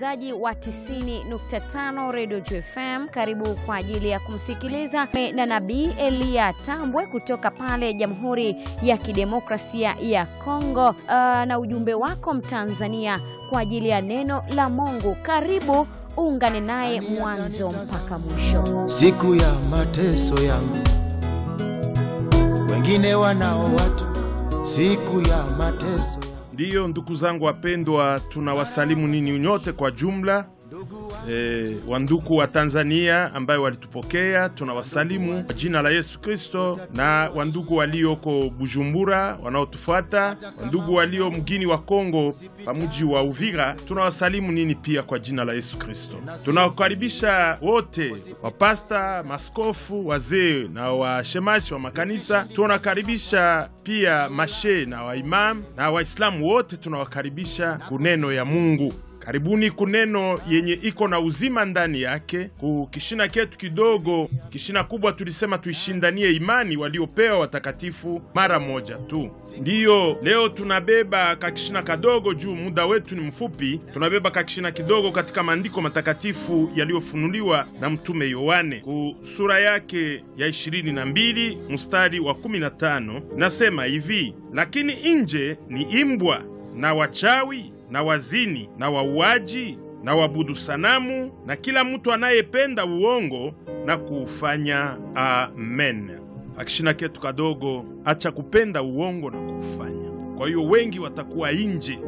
msikilizaji wa 90.5 Radio JFM, karibu kwa ajili ya kumsikiliza na Nabii Elia Tambwe kutoka pale Jamhuri ya Kidemokrasia ya Kongo, uh, na ujumbe wako Mtanzania kwa ajili ya neno la Mungu. Karibu uungane naye mwanzo mpaka mwisho. Siku ya mateso yangu, wengine wanao watu, siku ya mateso Ndiyo, ndugu zangu wapendwa, tunawasalimu nini nyote kwa jumla. E, wanduku wa Tanzania ambayo walitupokea tunawasalimu kwa jina la Yesu Kristo, na wandugu walioko Bujumbura wanaotufuata, wandugu walio mgini wa Kongo pamuji wa Uvira tunawasalimu nini pia kwa jina la Yesu Kristo. Tunawakaribisha wote wapasta, maskofu, wazee na washemashi wa makanisa. Tunawakaribisha pia mashe na waimam na Waislamu wote, tunawakaribisha kuneno ya Mungu. Karibuni kuneno yenye iko na uzima ndani yake. Ku kishina ketu kidogo, kishina kubwa tulisema tuishindanie imani waliopewa watakatifu mara moja tu. Ndiyo leo tunabeba kakishina kadogo juu muda wetu ni mfupi. Tunabeba kakishina kidogo katika maandiko matakatifu yaliyofunuliwa na mtume Yohane ku sura yake ya 22 mstari wa 15, nasema hivi: lakini nje ni imbwa na wachawi na wazini na wauaji na wabudu sanamu na kila mtu anayependa uongo na kuufanya. Amen. Akishina ketu kadogo, acha kupenda uongo na kuufanya. Kwa hiyo wengi watakuwa nje